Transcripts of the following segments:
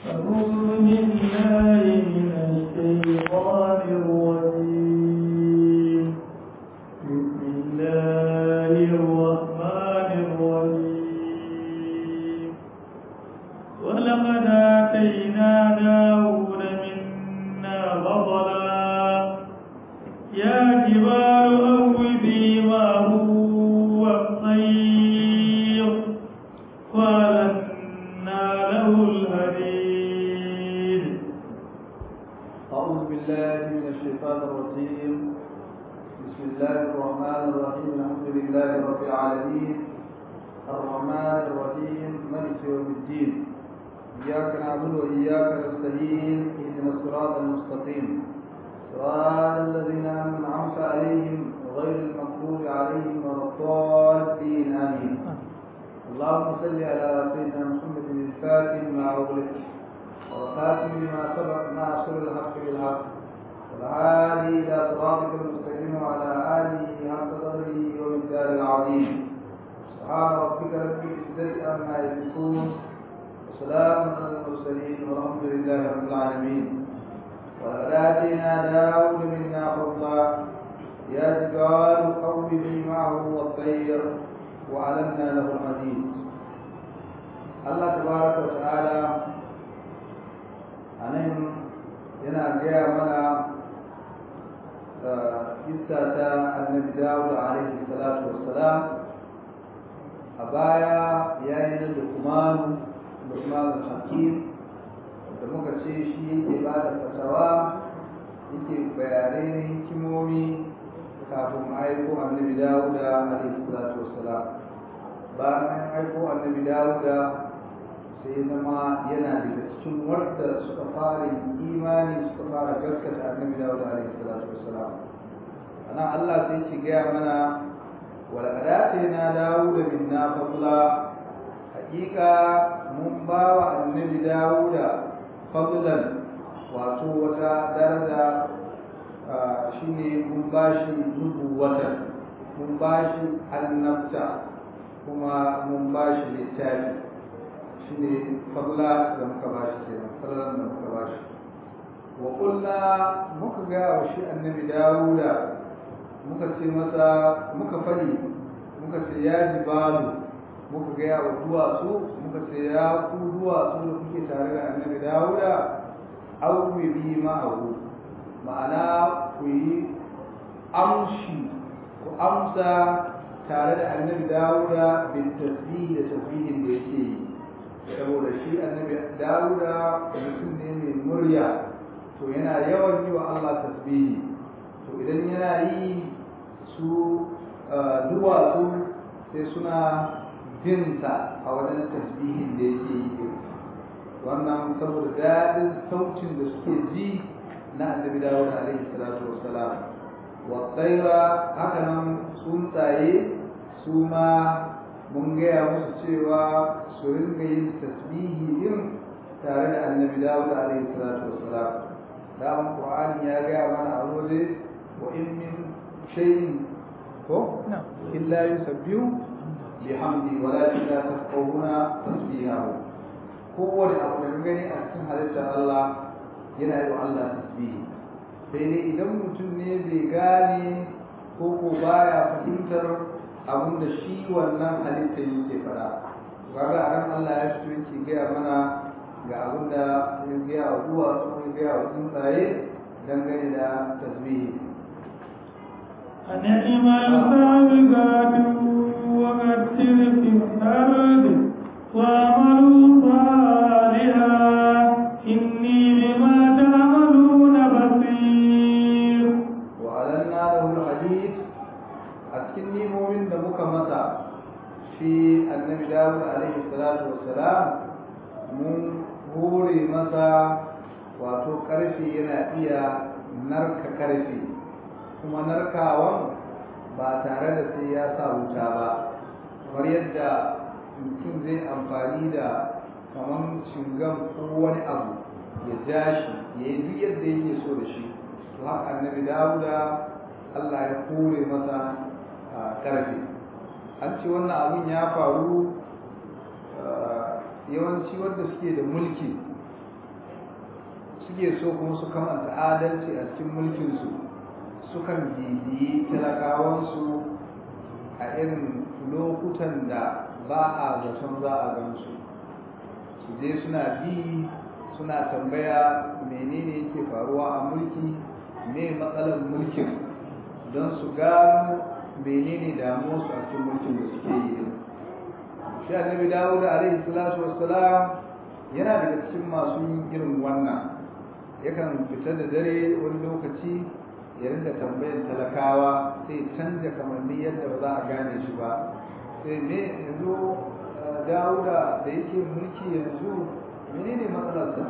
أعوذ بالله من الشيطان الرجيم بسم الله الرحمن الرحيم ولقد آتينا داود منا فضلا يا جبال أوبي معه والطير وألنا له الحديد أعوذ بالله من الشيطان الرجيم بسم الله الرحمن الرحيم الحمد لله رب العالمين الرحمن الرحيم مالك يوم الدين إياك نعبد وإياك نستعين اهدنا الصراط المستقيم صراط الذين أنعمت عليهم غير المغضوب عليهم ولا الضالين آمين اللهم صل على سيدنا محمد الفاتح ما أغلق والخاتم لما سبق ناصر الحق بالحق والعالي الى صراطك المستقيم وعلى اله حق قدره ومقداره العظيم سبحان ربك رب العزه عما يصفون وسلام على المرسلين والحمد لله رب العالمين ولقد اتينا داود منا فضلا يا جبال قومي معه والطير وعلمنا له الحديد الله تبارك وتعالى a nan yana gaya mana kissa ta annabi dawud alaihi salatu wassalam a baya ya yi na lukmanu lukmanu hakim da muka ce shi yake ba da fatawa yake bayanai na hikimomi kafin aiko annabi dawud alaihi salatu wassalam bayan an aiko annabi dawud sai zama yana daga cikin wadda suka fara imani suka fara gaskata annabi Dawud alaihi salatu wassalam ana Allah sai ki gaya mana wal na Dawud minna fadla hakika mun ba wa annabi Dawud fadlan wato wata daraja shine mun bashi nubuwatan mun bashi annabta kuma mun bashi littafi shi ne fadla da muka ba shi kenan fadlan da muka ba shi wa kulla muka ga wa shi annabi dawuda muka ce masa muka fadi muka ce ya jibalu muka ga wa duwatsu muka ce ya ku duwatsu da kuke tare da annabi dawuda auwi bi ma'ahu ma'ana ku yi amshi ku amsa tare da annabi dawuda bin tasbih da tasbihin da yake yi saboda shi annabi dawuda mutum ne mai murya to yana yawan yi wa Allah tasbihi to idan yana yi su duwatsu sai suna binsa a wajen tasbihin da yake yi wannan saboda daɗin sautin da suke ji na annabi dawuda alaihi salatu wassalam wa tsaira haka nan tsuntsaye su ma mun gaya musu cewa su ringa yin tasbihi din tare da annabi dawud alaihi salatu wassalam daman qur'ani ya gaya mana a waje wa in min shay'in ko illa yusabbihu bihamdi walakin la tafqahuna tasbihahu kowane abu da gani a cikin halittar Allah yana yi wa Allah tasbihi sai dai idan mutum ne bai gane ko ko baya fahimtar abin da shi wannan halitta yake fara kaga a ran Allah ya fito yake gaya mana ga abin da ya gaya wa duwa sun gaya wa tsuntsaye dangane da tasbihi أنعم السابقات وقتل في الأرض وعملوا صالحا إني بما تعملون بصير وأعلنا له الحديث أتكني مؤمن دمك متى في النبي داود عليه الصلاة والسلام من hore masa wato ƙarfe yana iya narka ƙarfe kuma narkawan ba tare da sai ya sa wuta ba kamar yadda mutum zai amfani da kamar cingam ko wani abu ya ja shi ya yi duk yadda yake so da shi to haka annabi dawuda allah ya kore masa ƙarfe an ce wannan abin ya faru yawanci wanda suke da mulki suke so kuma su kamanta adalci a cikin mulkinsu sukan bibiyi talakawansu a irin lokutan da ba a zaton za a gansu su je suna bi suna tambaya menene yake faruwa a mulki me matsalar mulkin don su gano menene damuwarsu a cikin mulkin da suke yi shi annabi dawud alaihi salatu wassalam yana daga cikin masu yin irin wannan yakan fita da dare wani lokaci ya rinda tambayan talakawa sai canja kamanni yadda ba za a gane shi ba sai me yanzu dawuda da yake mulki yanzu menene matsalarsa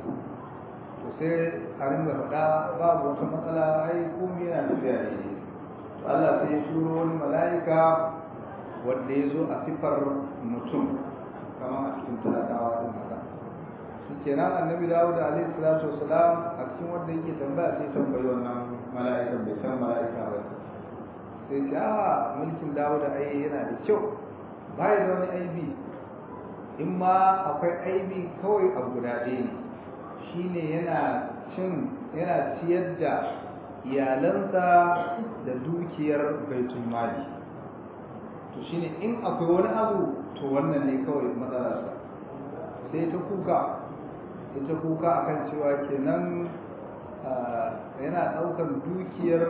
to sai a ringa faɗa babu wata matsala ai komai yana tafiya ne to Allah sai ya turo wani mala'ika wanda ya zo a sifar mutum kamar a cikin talakawa din haka shi kenan annabi dawud alaihi salatu wasalam a cikin wanda yake tambaya sai tambayi wannan mala'ikan bai san mala'ika ba sai ce a mulkin dawud ai yana da kyau bai da wani aibi in ma akwai aibi kawai a guda ɗaya ne shine yana cin yana ciyar da iyalansa da dukiyar baitul mali to shine in akwai wani abu to wannan ne kawai matsalarsa sai ta kuka sai ta kuka akan cewa kenan yana ɗaukar dukiyar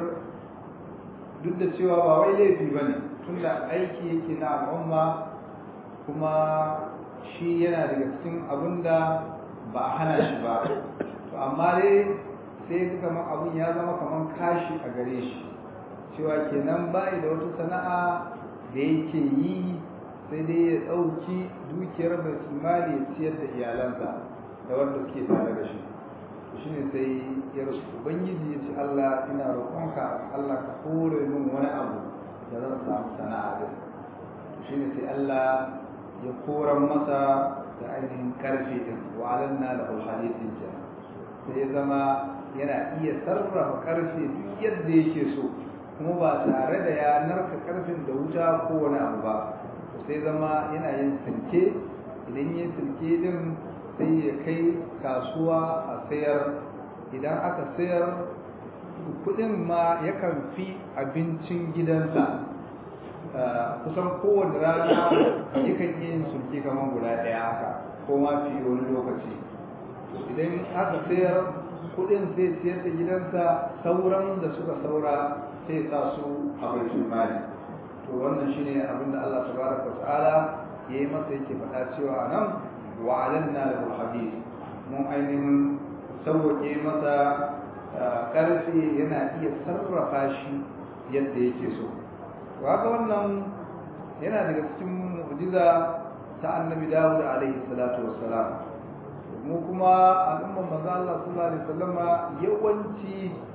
duk da cewa ba wai laifi ba ne tunda aiki yake na al'umma kuma shi yana daga cikin abin da ba a hana shi ba to amma dai sai ga kamar abin ya zama kamar kashi a gare shi cewa kenan bai da wata sana'a da yake yi sai dai ya ɗauki dukiyar mai mali ya ciyar da iyalansa da wanda suke tare da shi shi ne sai ya rasu ubangiji ya ce Allah ina roƙonka Allah ka kore min wani abu da zan samu sana'a da shi ne sai Allah ya koran masa da ainihin karfe din wa alanna lahu hadithin kenan sai ya zama yana iya sarrafa karfe duk yadda yake so kuma ba tare da ya narka karfin da wuta ko wani abu ba sai zama yana yin silke idan yin silke din sai ya kai kasuwa a sayar idan aka sayar kudin ma yakan fi abincin gidansa kusan kowane rana yakan iya yin sulke kamar guda ɗaya haka ko ma fi wani lokaci idan aka sayar kudin sai siyar da gidansa sauran da suka saura sai sa su a baitul mali to wannan shine abin da Allah tabaraka wa ta'ala yayi masa yake faɗa cewa nan wa alanna lahu hadid mun ainihin sauke masa karfe yana iya sarrafa shi yadda yake so kaga wannan yana daga cikin mu'jiza ta annabi Dawud alaihi salatu wassalam mu kuma al'umman manzo Allah sallallahu alaihi wasallama yawanci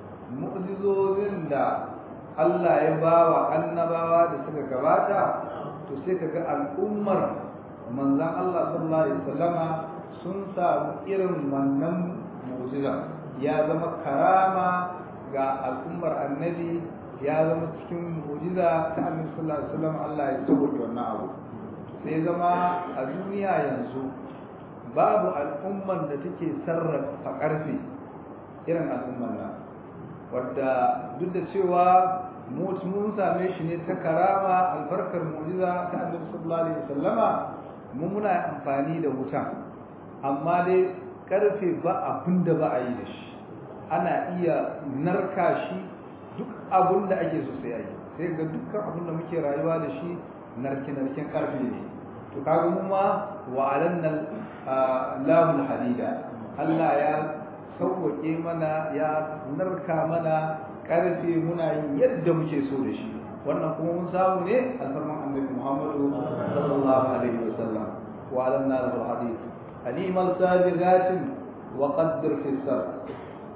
mu'jizozin da Allah ya bawa annabawa da suka gabata to sai kaga al'ummar manzon Allah sallallahu alaihi wasallama sun samu irin wannan mu'jiza ya zama karama ga al'ummar annabi ya zama cikin mu'jiza ta annabi sallallahu alaihi wasallam Allah ya sauke wannan abu sai zama a duniya yanzu babu al'umman da take sarrafa karfe irin al'umman nan wadda duk da cewa mun same shi ne ta karama albarkar mu'jiza ta annabi sallallahu alaihi wasallama mu muna amfani da wuta amma dai karfe ba abin da ba a yi da shi ana iya narka shi duk abin da ake so sai yi sai ga dukkan abin da muke rayuwa da shi narke-narken karfe ne to kaga mu ma wa alanna lahul hadida Allah ya sauwake mana ya narka mana karfe muna yin yadda muke so da shi wannan kuma mun samu ne alfarman annabi Muhammadu sallallahu alaihi wasallam wa alanna lahul hadid alimal sabiqatin wa qaddir fi sar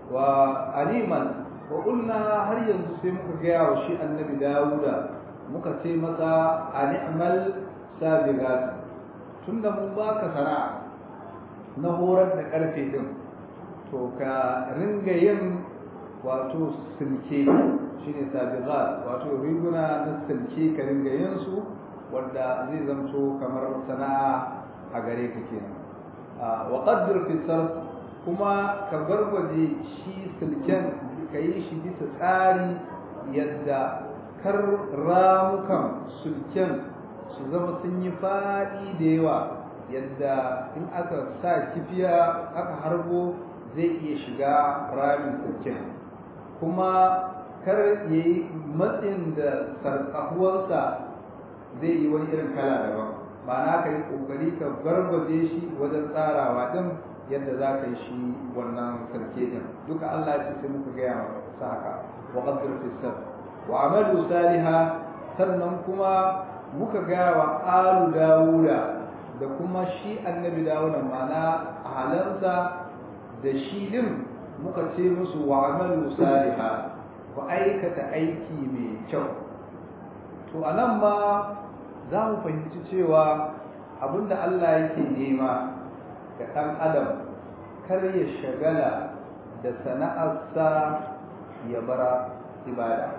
wa aliman wa qulna har yanzu sai muka gaya wa shi annabi Dawuda muka ce masa a ni'mal sabiqat tunda mun baka sana'a na horar da karfe din to ka ringa yin wato silke shine sabiqat wato riguna na silke ka ringa yin su wanda zai zamto kamar sana'a a gare ka kenan wa qaddir fi sarf kuma ka barbaje shi silken ka yi shi bisa tsari yadda kar ramukan sulken su zama sun yi faɗi da yawa yadda in aka sa kifiya aka harbo zai iya shiga ramin sulken kuma kar ya yi matsin da sarƙahuwarsa zai yi wani irin kala daban ma'ana ka yi ƙoƙari ka barbaje shi wajen tsarawa din yadda za ka yi shi wannan sarki din duka Allah ya ce sai muka gaya masa haka wa qaddir fi sab wa amalu saliha sannan kuma muka gaya wa alu dawuda da kuma shi annabi dawuda ma'ana halansa da shi din muka ce musu wa amalu saliha ku aikata aiki mai kyau to anan ma za mu fahimci cewa abinda Allah yake nema ga ɗan adam kar ya shagala da sana'arsa ya bara ibada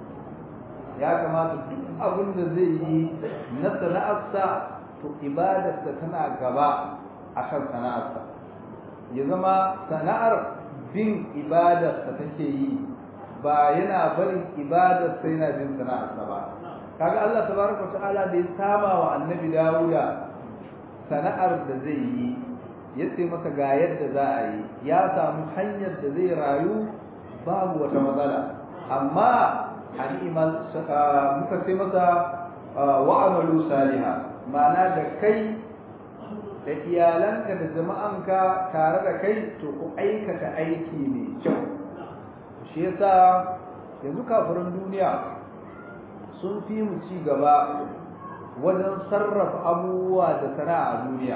ya kamata duk abin da zai yi na sana'arsa to ibadarsa tana gaba a kan sana'arsa ya zama sana'ar bin ibadarsa take yi ba yana barin ibadarsa yana bin sana'arsa ba kaga Allah tabaraka ta'ala da ya sama wa annabi Dawuda sana'ar da zai yi ya ce masa ga yadda za a yi ya samu hanyar da zai rayu babu wata matsala amma hanimal muka ce masa wa amalu saliha ma'ana da kai da iyalanka da jama'anka tare da kai to ku aikata aiki mai kyau shi yasa yanzu kafirin duniya sun fi mu ci gaba wajen sarrafa abubuwa da sana'a a duniya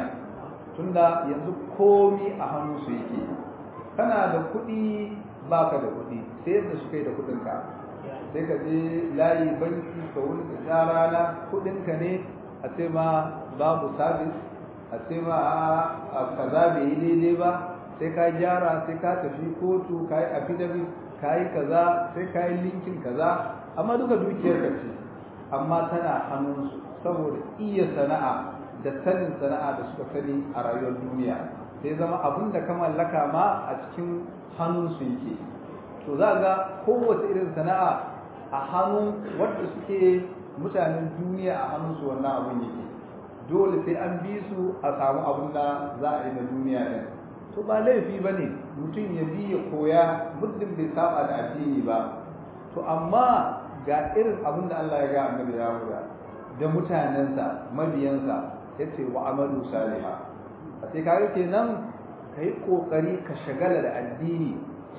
tunda yanzu komi a hannu su yake kana da kuɗi baka da kuɗi sai yadda suka yi da kuɗinka sai ka je layi banki ka wuni ka sha rana kuɗinka ne a ce ma babu sabis a ce ma a kaza bai yi daidai ba sai ka gyara sai ka tafi kotu ka yi affidavit ka yi kaza sai ka yi linkin kaza amma duka dukiyar ka ce amma tana hannunsu saboda iya sana'a da sanin sana'a da suka sani a rayuwar duniya sai zama abin da ka mallaka ma a cikin hannunsu yake to za ga kowace irin sana'a a hannun wadda suke mutanen duniya a hannunsu wannan abin yake dole sai an bi su a samu abin da za a yi na duniya ɗin to ba laifi ba ne mutum ya bi ya koya muddin bai saba da addini ba to amma ga irin abin da Allah ya ga annabi Dawuda da mutanensa mabiyansa ya ce wa amalu saliha a sai kaga kenan ka yi ƙoƙari ka shagala da addini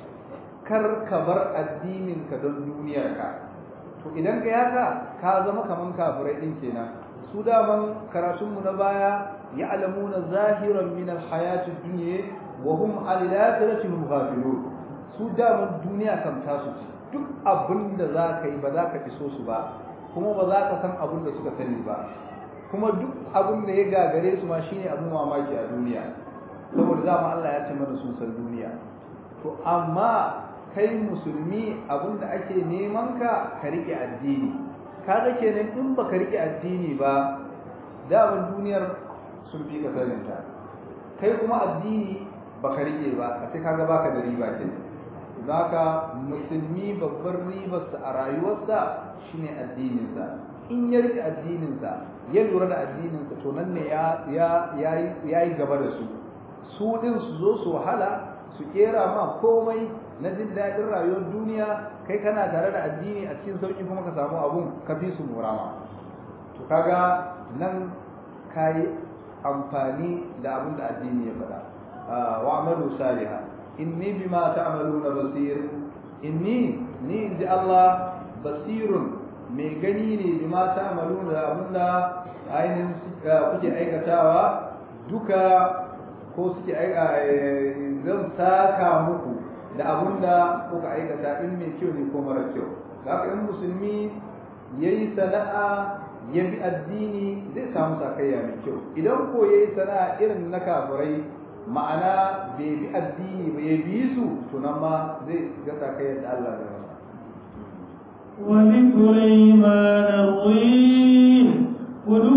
kar ka bar addinin ka don duniyarka to idan ka yaka ka zama kaman kafirai din kenan su daman karatunmu na baya ya'lamuna zahiran min alhayati dunya wa hum an al-akhirati hum ghafilun su daman duniya kam tasu ce duk abin da za ka yi ba za ka iso su ba kuma ba za ka san abin da suka sani ba kuma duk abin da ya gagare su ma shine abin mamaki a duniya saboda dama Allah ya ce mana sun san duniya to amma kai musulmi abin da ake neman ka ka rike addini kaga kenan in baka rike addini ba daman duniyar sun fi ka saninta kai kuma addini baka rike ba a sai kaga baka da riba kenan zaka musulmi babbar ribarsa a rayuwarsa shine addininsa in ya rike addininsa ya lura da addininsa to nan ne ya yi gaba da su su din su zo su wahala su kera ma komai na jin daɗin rayuwar duniya kai kana tare da addini a cikin sauƙi kuma ka samu abun ka fi su murama to kaga nan ka yi amfani da abin da addini ya faɗa wa amalu salihah inni bima ta'maluna basir inni ni inji Allah basirun mai gani ne bima ta'maluna da abinda ainihin kuke aikatawa duka ko suke zan saka muku da abinda kuka aikata in mai kyau ne ko mara kyau haka in musulmi yayi sana'a ya bi addini zai samu sakayya mai kyau idan ko yayi sana'a irin na kafirai ma'ana bai bi addini ba ya bi su tunan ma zai gasa kai yadda Allah ya masa ولسليمان الطين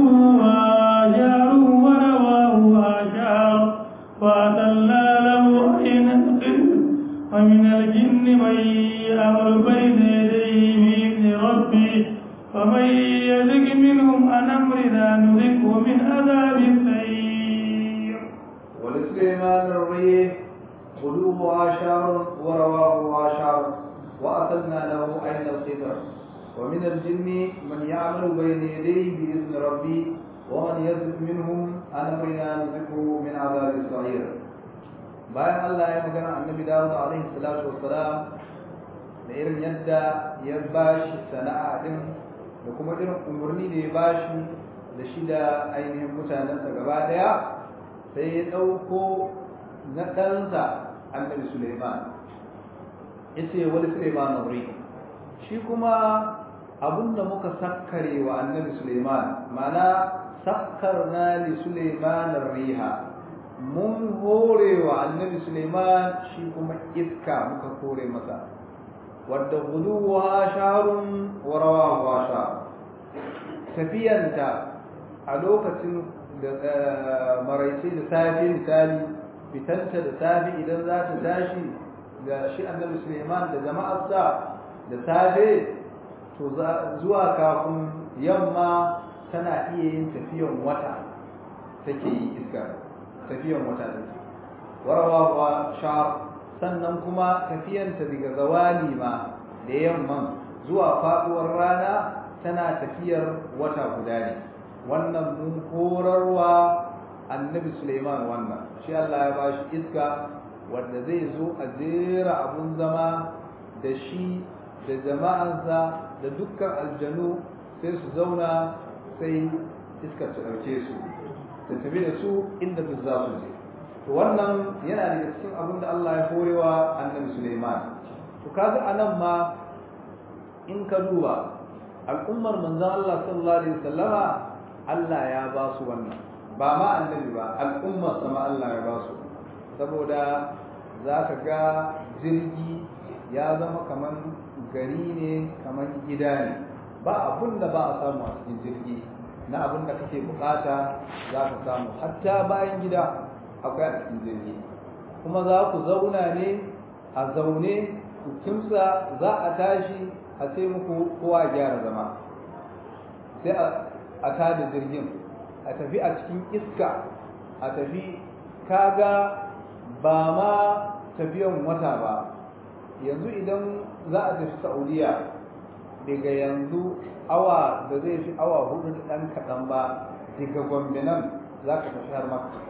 قدوها جار ورواه أشعر فأتلنا له بين القدر ومن الجن من يأمر بين يديه بإذن ربه ومن يزغ منهم عن أمرنا نذقه من عذاب السعير ولسليمان الريح غدوها شهر ورواهها شهر وأخذنا له عين القدر ومن الجن من يعمل بين يديه بإذن ربي ومن يزد منهم عن أمرنا نذقه من عذاب السعير bayan Allah ya magana annabi Dawud alaihi salatu wassalam da irin yadda ya bashi sana'a din da kuma irin umarni da ya bashi da shi da ainihin mutanensa gaba daya sai ya ɗauko na ɗansa annabi Suleiman ya ce wani Suleiman nuri shi kuma abinda muka sakkare wa annabi Suleiman mana sakkarna li Suleiman riha mun hore wa annabi Suleiman shi kuma iska muka kore masa wadda guduwa sharun wa rawahuwa shar tafiyanta a lokacin da maraice da safe misali fitanta da safe idan za ta tashi ga shi annabi Suleiman da jama'arsa da safe to zuwa kafin yamma tana iya yin tafiyan wata take yi iska tafiyan wata take warawa shar sannan kuma tafiyanta daga zawali ma da yamman zuwa faduwar rana tana tafiyar wata guda ne wannan mun horarwa annabi Suleiman wannan shi Allah ya bashi iska wanda zai zo a jera abun zama da shi da jama'ansa da dukkan aljanu sai su zauna sai iskar ta ɗauke su ta tafi da su inda duk za su je to wannan yana daga cikin abin da Allah ya horewa annabi Suleiman to kaga anan ma in ka duba al'ummar manzon Allah sallallahu alaihi wasallama Allah ya ba su wannan ba ma annabi ba al'ummar sama Allah ya ba su saboda za ka ga jirgi ya zama kamar gari ne kamar gida ne ba abun da ba a samu a cikin jirgi na abin da kake bukata za ka samu hatta bayan gida akwai a cikin jirgi kuma za ku zauna ne a zaune ku kimsa za a tashi a ce muku kowa gyara zama sai a tada jirgin a tafi a cikin iska a tafi kaga ba ma tafiyan wata ba yanzu idan za a tafi saudiya daga yanzu awa da zai fi awa hudu da ɗan kaɗan ba daga gombe nan za ka tafi har maka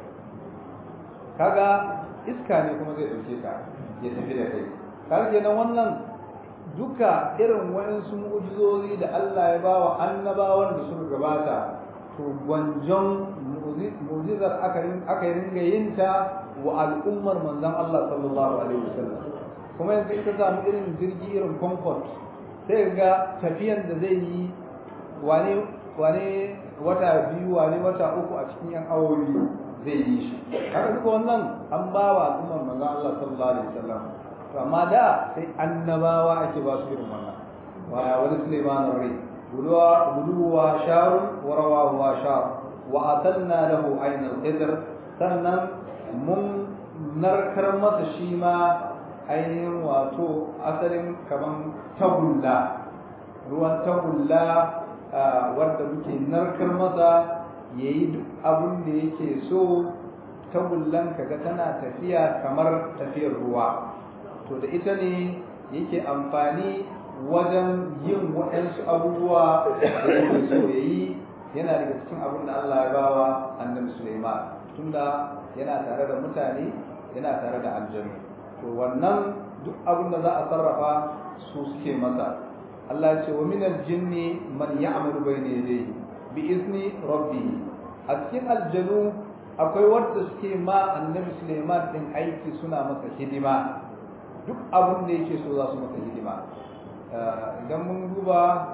kaga iska ne kuma zai ɗauke ka ya tafi da kai kaga kenan wannan duka irin waɗansu mu'ujizozi da Allah ya ba wa annabawan da suka gabata to gwanjon mu'jizar aka yi ringa yin ta wa al'ummar manzon Allah sallallahu alaihi wasallam kuma yanzu ita samu irin jirgi irin comfort sai ga tafiyan da zai yi wane wane wata biyu wane wata uku a cikin yan awowi zai yi shi haka duka wannan an ba wa al'ummar manzon Allah sallallahu alaihi wasallam to amma da sai annabawa ake ba su irin wannan wa wani Sulaiman rai buluwa buluwa sharun wa rawahu shar wa atanna lahu aynal qidr sannan mun narkar masa shi ma ainihin wato asalin kaman tagulla ruwan tagulla wanda muke narkar masa ya yi duk abin da yake so tagullan kaga tana tafiya kamar tafiyar ruwa to da ita ne yake amfani wajen yin waɗansu abubuwa da yake so ya yi yana daga cikin abin da Allah ya bawa annabi Sulaiman tunda yana tare da mutane yana tare da aljanu to wannan duk abin da za a sarrafa su suke masa Allah ce wa minal jinni man ya'malu bayna yadayhi bi izni rabbih a cikin aljanu akwai wanda suke ma annabi Sulaiman din aiki suna masa hidima duk abin da yake so za su masa hidima idan mun duba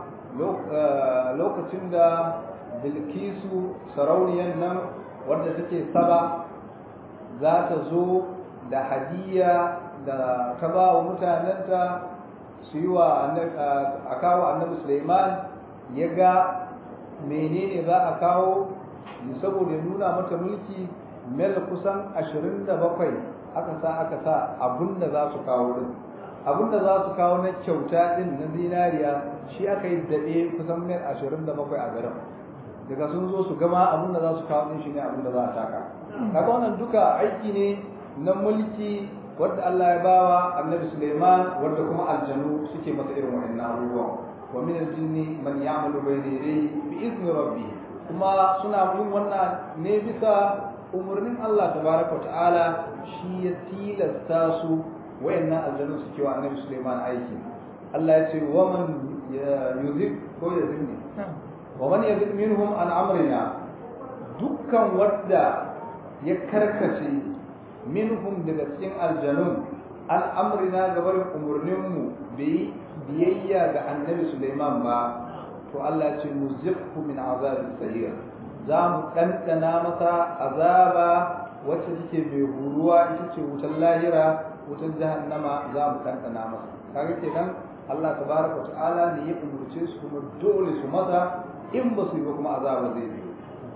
lokacin da Bilkisu sarauniyar nan wadda take saba za ta zo da hadiya da ta ba wa mutanenta su yi wa a kawo annabi Suleiman ya ga menene za a kawo saboda nuna mata mulki mel kusan 27 aka sa aka sa abun da za su kawo din abun da za su kawo na kyauta din na zinariya shi aka yi daɗe kusan mil ashirin da bakwai a garin daga sun zo su gama abun da za su kawo din shi ne abun da za a taka kaga wannan duka aiki ne na mulki wadda Allah ya bawa annabi Suleiman wadda kuma aljanu suke masa irin wa'annan abubuwan wa min aljinni man ya'malu bayna yadayhi bi izni rabbih kuma suna yin wannan ne bisa umarnin Allah tabaraka ta'ala shi ya tilasta su wayannan aljanu suke wa annabi Suleiman aiki Allah ya ce wa man yuzib ko yazibni wa man yazib minhum an amrina dukkan wadda ya karkace minhum daga cikin aljanun an amrina gabarin umarninmu bai biyayya ga annabi Suleiman ba to Allah ce muzikhu min azabis sahir za mu ɗanɗana masa azaba wacce take mai huruwa ita ce wutar lahira wutar jahannama za mu ɗanɗana masa kaga kenan Allah tabaraka ta'ala ne ya umurce su kuma dole su masa in ba su yi ba kuma azaba zai biyo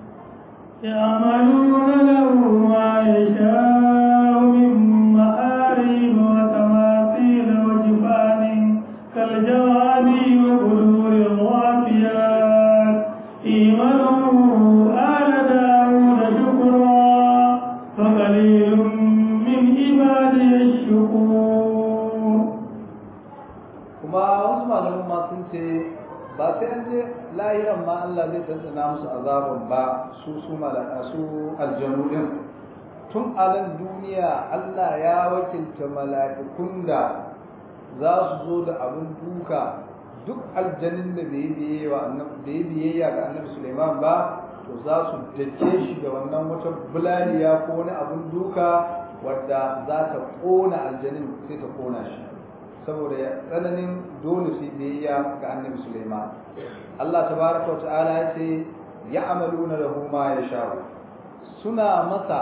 يعملون له ما يشاء من مآرب وتماثيل وجفان كالجواب وبلور الرافيات إيمانه آل داود شكرا فقليل من عبادي الشكور kuma wasu malaman ma sun ce ba sai an je lahiran ma Allah zai tsantsana musu azaban ba su su malaka su aljanu din tun a nan duniya Allah ya wakilta mala'ikun da za su zo da abin duka duk aljanin da bai biyayya bai biyayya ga annabi Sulaiman ba to za su dake shi da wannan wata bulaliya ko wani abin duka wadda za ta kona aljanin sai ta kona shi saboda tsananin dole su biyayya ga annabi Sulaiman Allah tabaraka wa ta'ala ya ce ya'maluna lahu ma yasha'u suna masa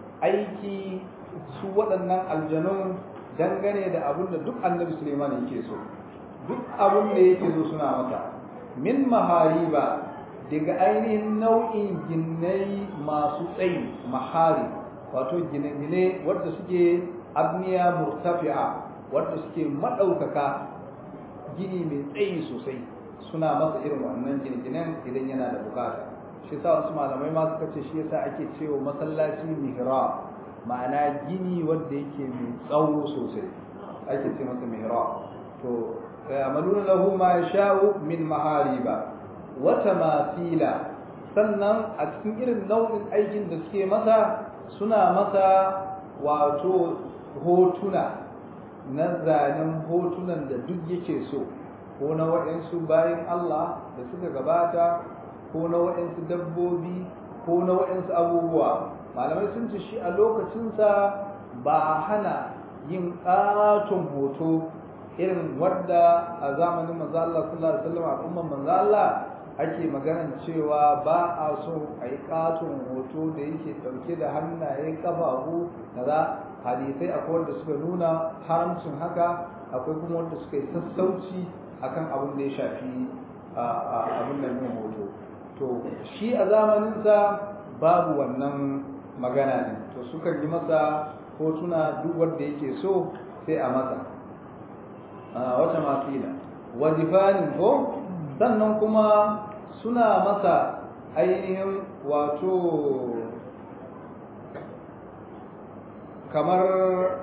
aiki su waɗannan aljanun dangane da abin da duk annabi Suleiman yake so duk abin da yake so suna masa min mahariba daga ainihin nau'in ginnai masu tsayi mahari wato gine-gine wadda suke abniya murtafi'a wadda suke maɗaukaka gini mai tsayi sosai suna masa irin wannan gine-ginen idan yana da bukata shi sa wasu malamai ma suka ce shi yasa ake cewa masallaci mihrab ma'ana gini wanda yake mai tsawo sosai ake ce masa mihrab to yamaluna lahu ma yasha'u min mahariba wa tamathila sannan a cikin irin nau'in aikin da suke masa suna masa wato hotuna na zanen hotunan da duk yake so ko na waɗansu bayan Allah da suka gabata ko na waɗansu dabbobi ko na waɗansu abubuwa malamai sun ce shi a lokacinsa ba a hana yin ƙaton hoto irin wadda a zamanin manzo Allah sallallahu alaihi wasallam al'umman manzo Allah ake maganan cewa ba a so a yi ƙaton hoto da yake ɗauke da hannaye ƙafafu kaza hadisai akwai wanda suka nuna haramcin haka akwai kuma wanda suka yi sassauci akan abin da ya shafi abin nan yin hoto to shi a zamaninsa babu wannan magana ne to sukan yi masa hotuna duk wanda yake so sai a masa wata mafila wajifanin ko sannan kuma suna masa ainihin wato kamar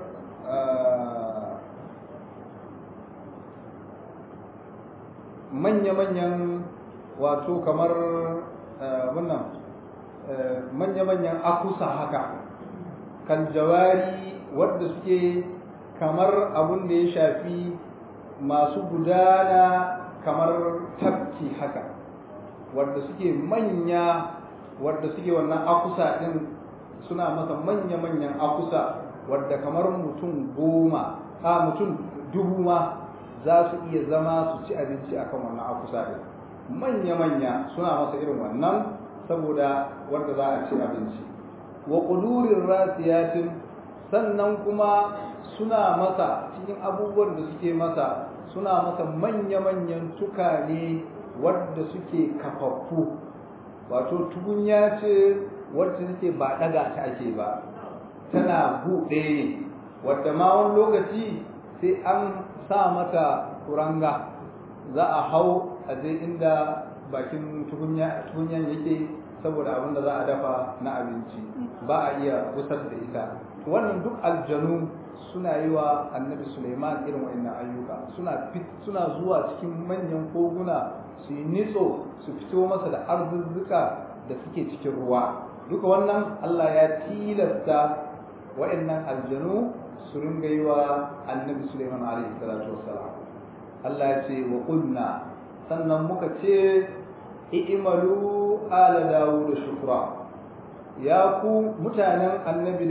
manya-manyan wato kamar wannan manya-manyan akusa haka kan jawari wadda suke kamar abun da ya shafi masu gudana kamar tafki haka wadda suke manya wadda suke wannan akusa din suna masa manya-manyan akusa wadda kamar mutum goma a mutum dubu ma za su iya zama su ci abinci akan wannan akusa din manya-manya suna masa irin wannan saboda wanda za a ci abinci wa ƙudurin rasiyatin sannan kuma suna masa cikin abubuwan da suke masa suna masa manya-manyan tukane wadda suke kafaffu wato tukunya ce wadda take ba ɗaga ta ake ba tana buɗe ne wadda ma wani lokaci sai an sa mata kuranga za a hau a je inda bakin tukunyan yake saboda abin da za a dafa na abinci ba a iya gusar da ita wannan duk aljanu suna yi wa annabi suleiman irin wa'annan ayyuka suna suna zuwa cikin manyan koguna su yi nitso su fito masa da arzuzzuka da suke cikin ruwa duka wannan allah ya tilasta wa'annan aljanu su ringa yi wa annabi suleiman alaihi salatu wassalam allah ya ce wa kunna sannan muka ce i'malu ala dawud shukra ya ku mutanen annabi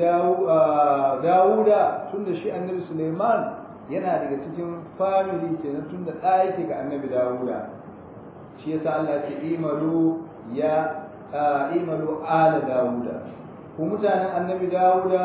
dawuda tunda shi annabi suleiman yana daga cikin family kenan tunda ɗa yake ga annabi dawuda shi yasa Allah ce imalu ya imalu ala dawuda ku mutanen annabi dawuda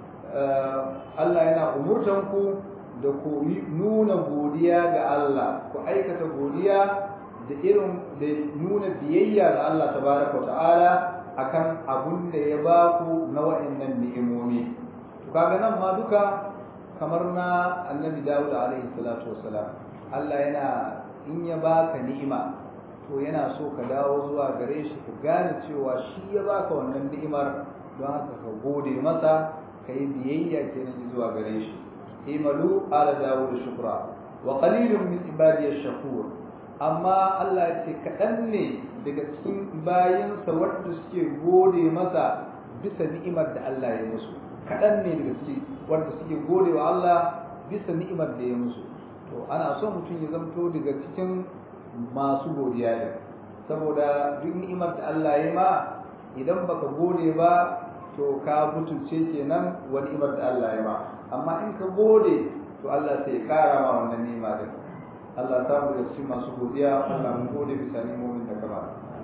Allah yana umurtan ku da ku nuna godiya ga Allah ku aikata godiya da irin da nuna biyayya ga Allah tabaraka ta'ala akan abun da ya ba ku na wa'annan ni'imomi to kaga nan ma duka kamar na annabi Dawud alaihi salatu wassalam Allah yana in ya baka ni'ima to yana so ka dawo zuwa gare shi ka gane cewa shi ya baka wannan ni'imar don haka ka gode masa ka yi biyayya kenan zuwa gare shi imalu ala Dawud shukra wa qalilun min ibadiyash shakur amma Allah ya ce kaɗan ne daga cikin bayansa wanda suke gode masa bisa ni'imar da Allah ya musu kaɗan ne daga ciki wanda suke gode wa Allah bisa ni'imar da ya musu to ana son mutum ya zamto daga cikin masu godiya ne saboda duk ni'imar da Allah ya ma idan baka gode ba to ka butulce kenan wa ni'imar da Allah ya ma amma in ka gode to Allah sai ya kara ma wannan ni'ima din Allah ta mu da cikin masu godiya Allah mun gode bisa ni'imomin da ka ba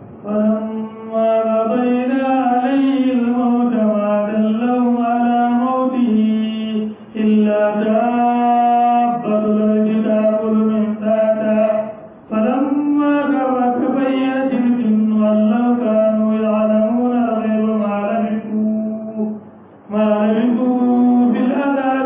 فلما قضينا عليه الموت ما دلهم على موته إلا دابة الأرض تأكل من ساعته فلما كر تبينت الجن أن لو كانوا يعلمون الغيب ما لبثوا ما لبثوا في العذاب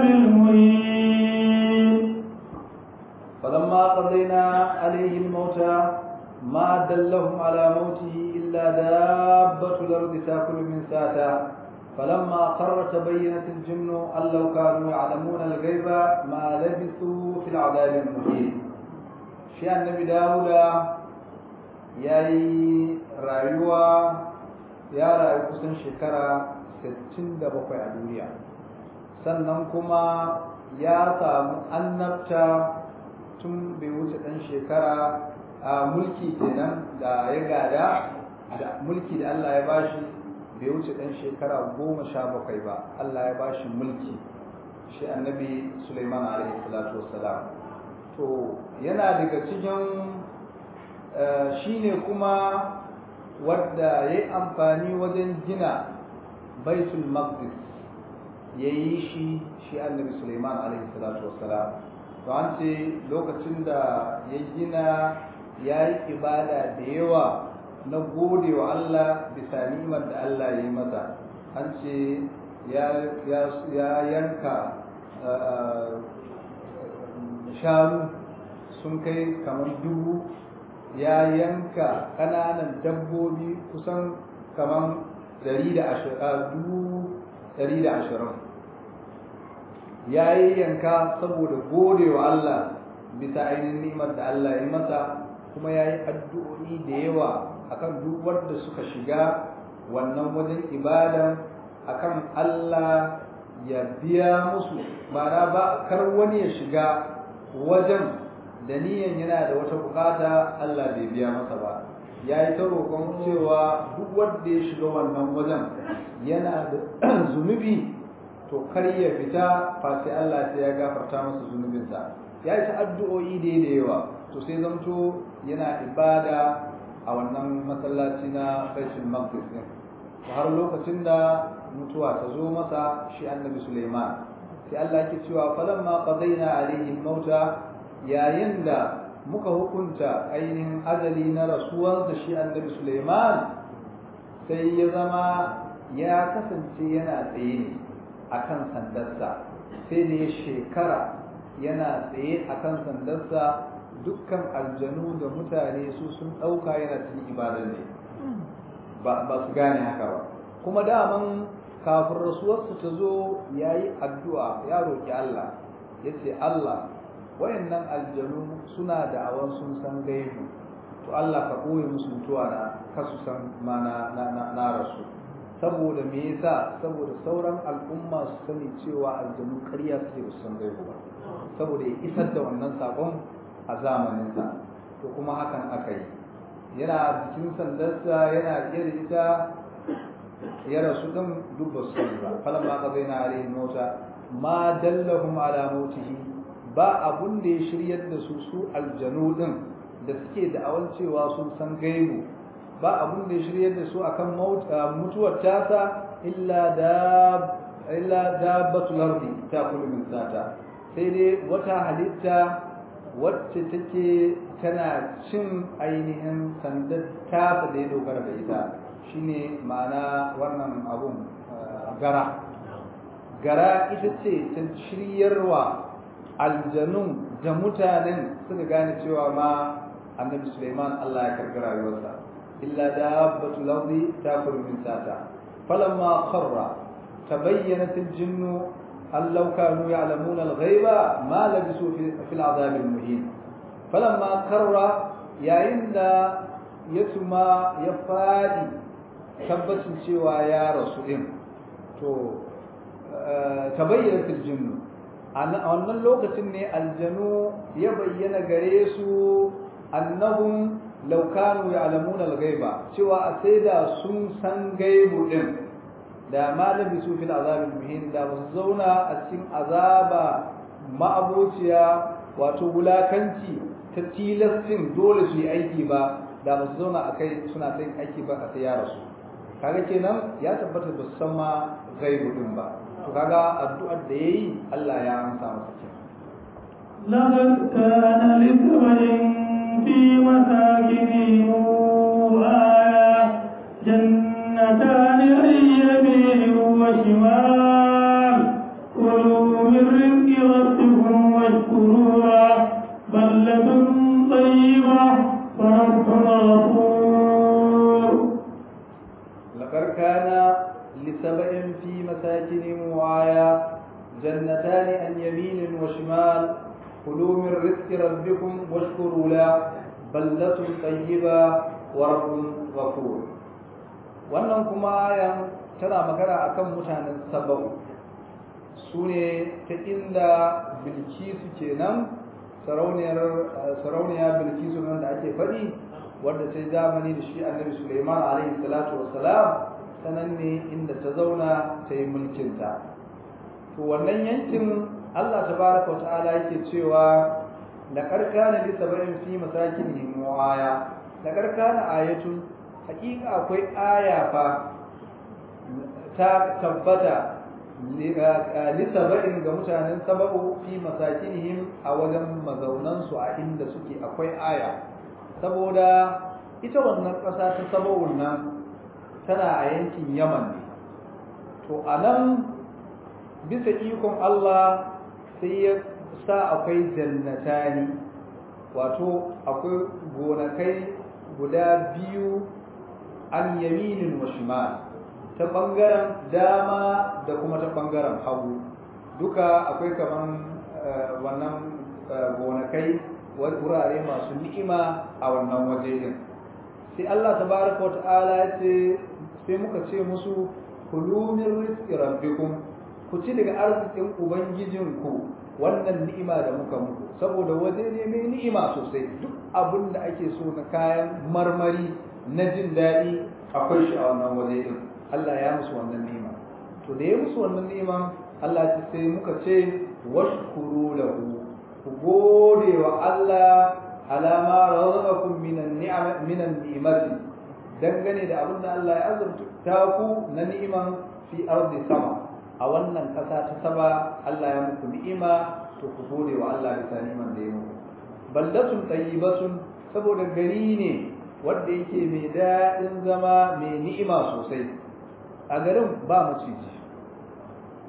المهين فلما قضينا عليه الموت ما دلهم على موته إلا دابة الأرض تأكل من ساته فلما قر تبينت الجن أن لو كانوا يعلمون الغيب ما لبثوا في العذاب المهين شيء النبي داود yayi rayuwa ya rayu kusan shekara 67 a duniya sannan kuma ya samu annabta tun bai wuce ɗan shekara a mulki kenan da ya gada da mulki da Allah ya bashi bai wuce ɗan shekara goma sha bakwai ba Allah ya bashi mulki shi annabi Sulaiman alaihi salatu wassalam to yana daga cikin shi ne kuma wadda ya yi amfani wajen gina baitul maqdis ya yi shi shi annabi Sulaiman alaihi salatu wassalam to an ce lokacin da ya gina ya yi ibada da yawa na gode wa Allah bisa ni'imar da Allah ya yi masa an ce ya yanka shanu sun kai kamar dubu ya yanka ƙananan dabbobi kusan kamar dubu ɗari da ashirin ya yi yanka saboda gode wa Allah bisa ainihin ni'imar da Allah ya masa kuma ya yi addu'o'i da yawa akan duk wanda suka shiga wannan wajen ibada akan Allah ya biya musu mana ba kar wani ya shiga wajen da niyan yana da wata bukata Allah bai biya masa ba ya yi ta roƙon cewa duk wanda ya shiga wannan wajen yana da zunubi to kar ya fita fa sai Allah sai ya gafarta masa zunubinsa ya yi ta addu'o'i da da yawa to sai zamto yana ibada a wannan masallaci na Baitul Maqdis din har lokacin da mutuwa ta zo masa shi Annabi Sulaiman sai Allah yake cewa falamma qadaina alaihi mauta yayin da muka hukunta ainihin ajali na rasuwarsa shi Annabi Sulaiman sai ya zama ya kasance yana tsaye ne akan sandarsa sai da ya shekara yana tsaye akan sandarsa dukkan aljanu da mutane su sun ɗauka yana cikin ibadar ne ba su gane haka ba kuma daman kafin rasuwarsa ta zo ya yi addu'a ya roƙi Allah ya ce Allah wayannan aljanu suna da awan sun san gaibu to Allah ka ɓoye musu mutuwa na kasu san ma na rasu saboda me yasa saboda sauran al'umma su sani cewa aljanu ƙarya suke da san gaibu ba saboda ya isar da wannan sakon a zamaninsa to kuma hakan aka yi yana jikin sandarsa yana iya da ita ya rasu din duk ba su sani ba falan ma ka zaina alaihi mota ma dallahum ala mautihi ba abun da ya shiryar da su su aljanu din da suke da awan cewa sun san gaibu ba abun da ya shiryar da su akan mutuwar tasa illa da illa dabbatul ardi ta kullu min sata sai dai wata halitta wacce take tana cin ainihin sandar tasa da ya dogara da ita shine ma'ana wannan abun gara gara ita ce ta shiryarwa aljanun da mutanen suka gane cewa ma annabi Suleiman Allah ya karbi rayuwarsa illa dabbatul ardi takulu min sata falamma kharra tabayyanat al-jinnu أن لو كانوا يعلمون الغيب ما لبسوا في, في العذاب المهين فلما كر يا إن يتما يفادي تبت سوى يا رسول تو تبينت الجن a wannan lokacin ne aljanu ya bayyana gare su annahum law kanu ya'lamuna al-ghaiba cewa a sai da sun san gaibu din da malami su fil azabil muhin da ba su zauna a cikin azaba ma'abociya wato wulakanci ta tilastin dole su yi aiki ba da ba su zauna a kai suna ta aiki ba a sai ya rasu kaga kenan ya tabbata ba su san ma gaibu din ba to kaga addu'ar da yayi Allah ya amsa masa kenan لقد كان لسبع في مساكنهم آية جنتان عن يمين وشمال كلوا من رزق ربكم واشكروا له بلة طيبة ورب غفور لقد كان لسبع في مساكنهم آية جنتان عن يمين وشمال كلوا من رزق ربكم واشكروا له بلة طيبة ورب غفور wannan kuma ayan tana magana akan mutanen sabau su ne ta inda bilkisu kenan sarauniya bilkisu nan da ake faɗi wadda ta yi zamani da shi annabi suleiman alaihi salatu wassalam sanan ne inda ta zauna ta yi mulkinta to wannan yankin allah tabaraka wa ta'ala yake cewa da karkana li sab'in fi masakinihim wa aya da karkana ayatun hakika akwai aya fa ta tabbata lisaba'in ga mutanen saba'u fi masakinihim a wajen mazaunansu a inda suke akwai aya saboda ita wannan ƙasa ta saba'un nan tana a yankin yaman ne to a nan bisa ikon Allah sai ya sa akwai jannatani wato akwai gonakai guda biyu an yaminin wa shimal ta ɓangaren dama da kuma ta ɓangaren hagu duka akwai kaman wannan gonakai wurare masu ni'ima a wannan waje din sai Allah tabaraka wa ta'ala ya ce sai muka ce musu kulu min rizqi rabbikum ku ci daga arzikin ubangijinku wannan ni'ima da muka muku saboda waje ne mai ni'ima sosai duk abin da ake so na kayan marmari na jin daɗi akwai shi a wannan waje din Allah ya musu wannan ni'ima to da ya musu wannan ni'ima Allah ya sai muka ce washkuru lahu ku gode wa Allah alama razaqakum minan ni'am minan ni'mati dangane da abin da Allah ya azurta ku na ni'iman fi ardi sama a wannan kasa ta saba Allah ya muku ni'ima to ku gode wa Allah bisa ni'iman da ya muku baldatun tayyibatun saboda gari ne wanda yake mai daɗin zama mai ni'ima sosai a garin ba maciji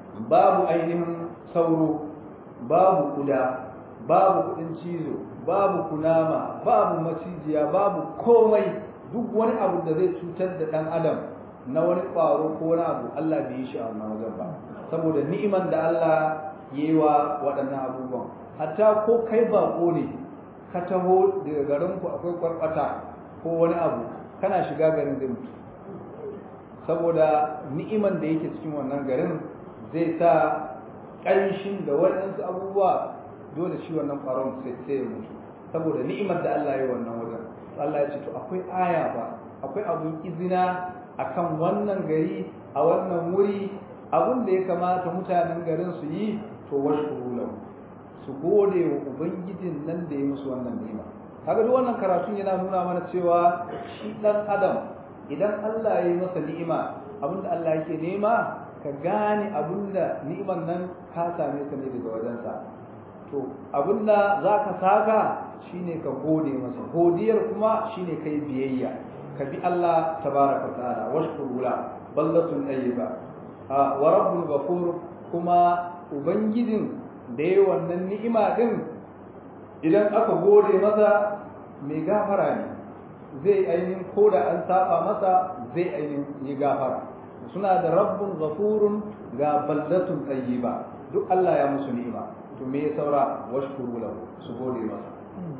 babu ainihin sauro babu kuda babu kudin cizo babu kunama babu macijiya babu komai duk wani abu da zai cutar da dan adam na wani ƙwaro ko wani abu Allah bai yi shi a wannan wajen ba saboda ni'iman da Allah ya yi wa waɗannan abubuwan hatta ko kai bako ne ka taho daga garin ku akwai kwarkwata ko wani abu kana shiga garin zai mutu saboda ni'iman da yake cikin wannan garin zai sa ƙanshin da waɗansu abubuwa dole shi wannan ƙwaron sai ya mutu saboda ni'imar da Allah ya yi wannan wajen Allah ya ce to akwai aya ba akwai abun izina akan wannan gari a wannan wuri abin da ya kamata mutanen garin su yi to washkuru lahu su gode wa ubangijin nan da ya musu wannan ni'ima kaga duk wannan karatun yana nuna mana cewa shi dan adam idan Allah ya yi masa ni'ima abinda Allah yake nema ka gane abinda ni'iman nan ka same ta ne daga wajensa to abinda za ka saka shine ka gode masa godiyar kuma shine kai biyayya ka bi Allah tabaraka ta'ala washkuru la ballatun tayyiba wa rabbul ghafur kuma ubangijin da yayi wannan ni'ima din idan aka gode masa mai gafara ne zai ainihin ko da an saba masa zai ainihin yi gafara suna da rabbun ghafurun ga baldatun tayyiba duk Allah ya musu ni'ima to me ya saura washkuru lahu su gode masa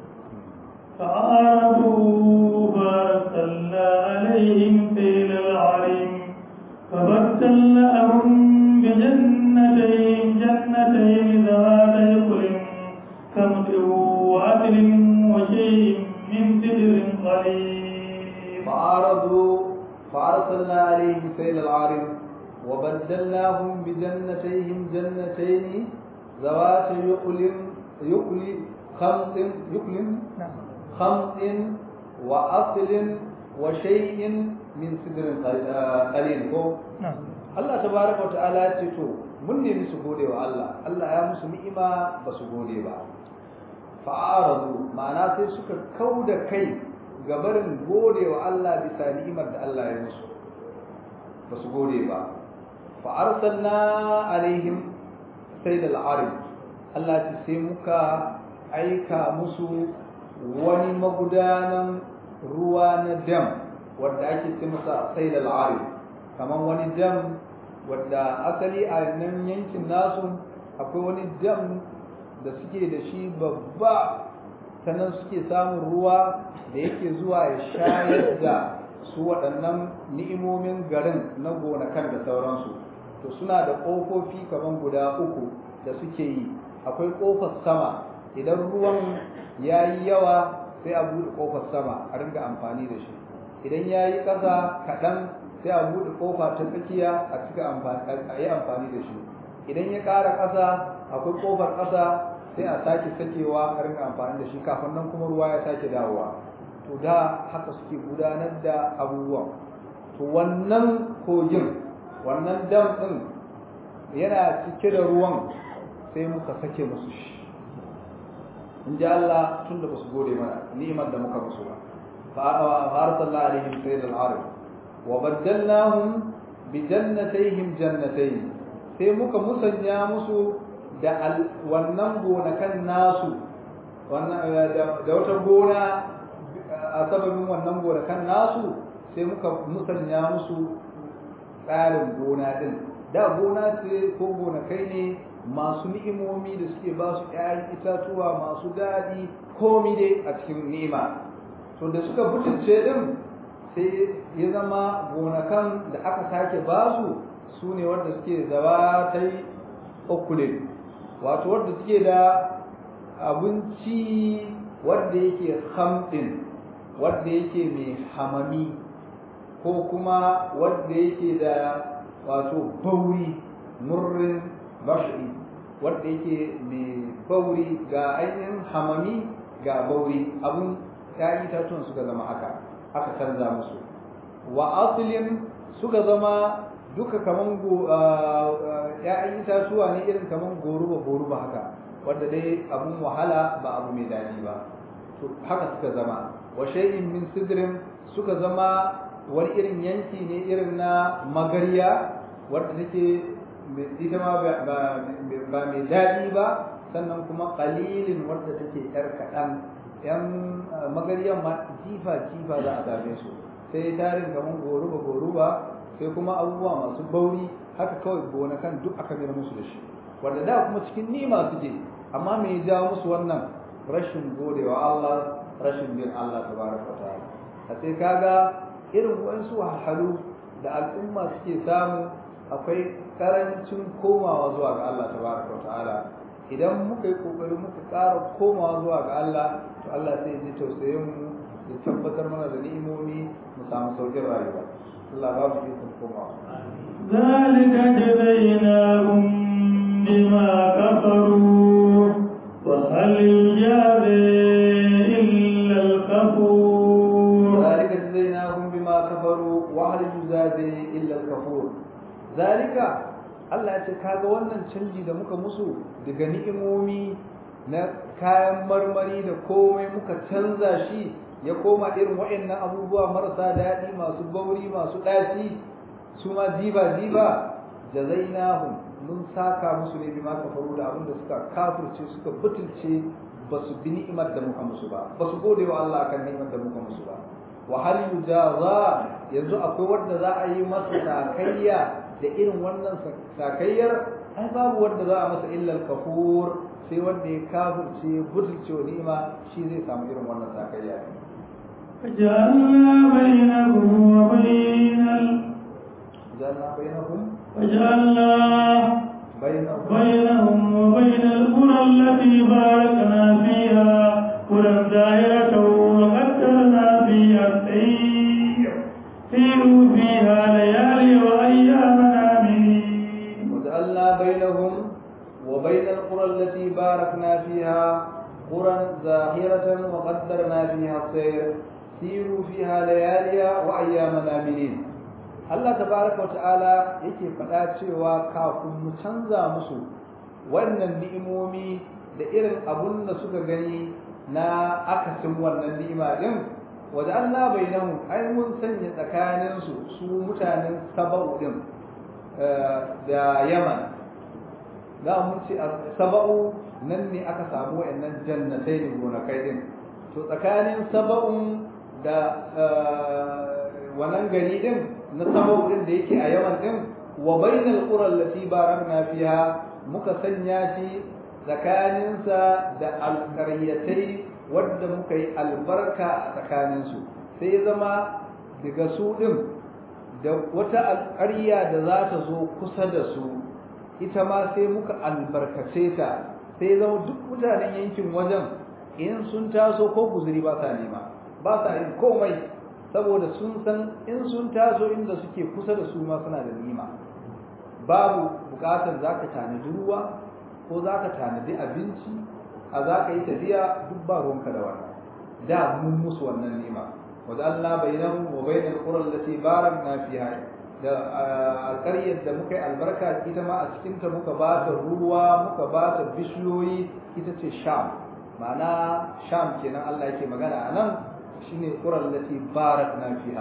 فعارضوا فارسلنا عليهم سيل العريم فبدلناهم بجنتين جنتين ذواتي كل كمد وعدل وشيء من سدر قليل فعارضوا فأرسلنا عليهم سيل العارم وبدلناهم بجنتيهم جنتين ذوات يقل يقل خمط يقل خمط وأصل وشيء من سدر قليل Allah tabaraka wa ta'ala ya ce to mun nemi su gode wa Allah Allah ya musu ni'ima ba su gode ba fa'aradu ma'ana sai suka kauda kai ga barin gode wa Allah bisa ni'imar da Allah ya musu ba su gode ba fa arsalna alaihim sayyid al-arib Allah ya sai muka aika musu wani magudanan ruwa na dam wanda ake ce masa sayyid al-arib kaman wani dam wanda asali a nan yankin nasu akwai wani dam da suke da shi babba sannan suke samun ruwa da yake zuwa ya shayar da su waɗannan ni'imomin garin na gonakan da sauransu to suna da ƙofofi kamar guda uku da suke yi akwai ƙofar sama idan ruwan ya yi yawa sai a buɗe ƙofar sama a ringa amfani da shi idan ya yi ƙasa kaɗan sai a buɗe ƙofa ta tsakiya a cika a yi amfani da shi idan ya ƙara ƙasa akwai ƙofar ƙasa sai a sake sakewa a rinka amfani da shi kafin nan kuma ruwa ya sake dawowa to da haka suke gudanar da abubuwan to wannan kogin wannan dam ɗin yana cike da ruwan sai muka sake musu shi in ji Allah tun da ba su gode mana ni'imar da muka musu ba فأرسلنا عليهم سيل العرب وبدلناهم بجنتيهم جنتين sai muka musanya musu da wannan gonakan nasu da wata gona a sababin wannan gonakan nasu sai muka musanya musu tsarin gona din da gona ce ko gonakai ne masu ni'imomi da suke ba su ‘ya'yan itatuwa masu daɗi komi dai a cikin ni'ima to da suka butulce din sai ya zama gonakan da aka sake basu su ne wanda suke zaba ta yi okulin wato wanda suke da abinci wanda yake hamɗin wanda yake mai hamami ko kuma wanda yake da wato bauri murrin bashi wanda yake mai bauri ga ainihin hamami ga bauri abun ‘ya'yan itatuwan suka zama haka aka canza musu wa asilin suka zama duka kaman ‘ya'yan itatuwa ne irin kaman goruba goruba haka wanda dai abun wahala ba abu mai daɗi ba to haka suka zama wa shay'in min sidrin suka zama wani irin yanki ne irin na magariya wadda take ita ma ba mai daɗi ba sannan kuma qalilin wadda take yar kaɗan yan magariyan ma jifa jifa za a same su sai tarin kamar goruba goruba sai kuma abubuwa masu bauri haka kawai gonakan duk aka mira musu da shi wanda da kuma cikin nima suke amma me ya jawo musu wannan rashin godewa Allah rashin bin Allah tabaraka ta'ala a sai kaga irin wasu wahalhalu da al'umma suke samu akwai karancin komawa zuwa ga Allah tabaraka ta'ala idan muka yi kokari muka ƙara komawa zuwa ga Allah to Allah sai ya ji tausayin mu ya tabbatar mana da ni'imomi mu samu saukin rayuwa Allah ba mu ikon komawa ذلك جزيناهم بما كفروا وهل يجازي إلا الكفور ذلك جزيناهم بما كفروا وهل يجازي إلا الكفور ذلك Allah ya ce kaga wannan canji da muka musu daga ni'imomi na kayan marmari da komai muka canza shi ya koma irin waɗannan abubuwa marasa daɗi masu bauri masu ɗaci su ma diba diba jazainahum mun saka musu ne bima kafaru da abin da suka kafirce suka butulce ba su bi ni'imar da muka musu ba ba su gode wa Allah kan ni'imar da muka musu ba wa hal yujaza yanzu akwai wanda za a yi masa sakayya da irin wannan sakayyar ai babu wanda za a masa illal kafur sai wanda ya kafirce butulce wa ni'ima shi zai samu irin wannan sakayya فجعلنا بينهم وبين ال... جعلنا بينهم وجعلنا بينهم بينهم وبين القرى التي باركنا فيها قرى دائرة وقدرنا فيها السير سيروا فيها ليالي وأياما آمنين وجعلنا بينهم وبين القرى التي باركنا فيها قرى زاهرة وقدرنا فيها السير سيروا فيها ليالي وأياما آمنين Allah tabaraka wata'ala yake faɗa cewa kafin mu canza musu wannan ni'imomi da irin abun da suka gani na akasin wannan ni'ima din waje Allah bainahu ai mun sanya tsakanin su su mutanen saba'u din da Yaman da mun ce saba'u nan ne aka samu wayannan jannatai ne gonakai din to tsakanin saba'un da wannan gari din na sabau din da yake a yawan din wa bainal qura allati barakna fiha muka sanya shi tsakaninsa da alqaryatai wadda muka yi albarka a tsakaninsu sai ya zama daga su din da wata alƙarya da za ta zo kusa da su ita ma sai muka albarkace ta sai zama duk mutanen yankin wajen in sun taso ko guzuri ba sa nema ba sa yin komai saboda sun san in sun taso inda suke kusa da su ma suna da nima babu bukatar za ka tanadi ruwa ko za ka tanadi abinci a za ka yi tafiya duk ba ruwanka da wannan da mun musu wannan nima wadda Allah bainahum wa bainal qura allati barakna fiha da alƙaryar da muka yi albarka ita ma a cikin ta muka ba ta ruwa muka ba ta bishiyoyi ita ce sham ma'ana sham kenan Allah yake magana a nan shine quran lati barakna fiha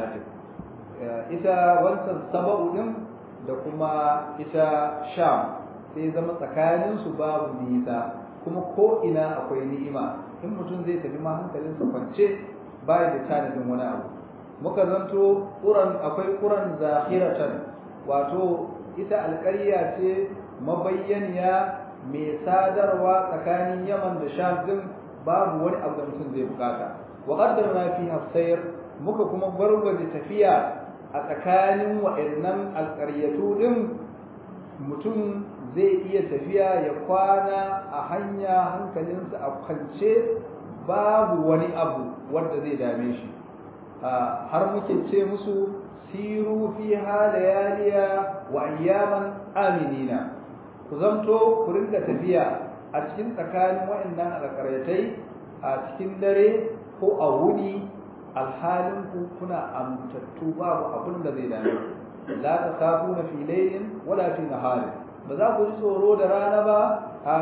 ita wancan saba'u din da kuma ita sham sai zama tsakanin su babu nisa kuma ko ina akwai ni'ima in mutum zai tafi ma hankalin sa kwance bai da tanadin wani abu muka zanto quran akwai quran zahiratan wato ita alƙarya ce mabayyaniya mai sadarwa tsakanin yaman da sham din babu wani abu da mutum zai bukata وقدرنا فيها السير muka kuma gwargwaje tafiya a tsakanin wa'annan alƙaryatu din mutum zai iya tafiya ya kwana a hanya hankalinsa a kwance babu wani abu wanda zai dame shi har muke ce musu siru fiha layaliya wa ayyaman aminina ku zanto ku rinka tafiya a cikin tsakanin wa'annan alƙaryatai a cikin dare ko a wuni alhalin ku kuna amintattu babu abin da zai dame la ta kafu na fi laylin wala fi nahari ba za ku ji tsoro da rana ba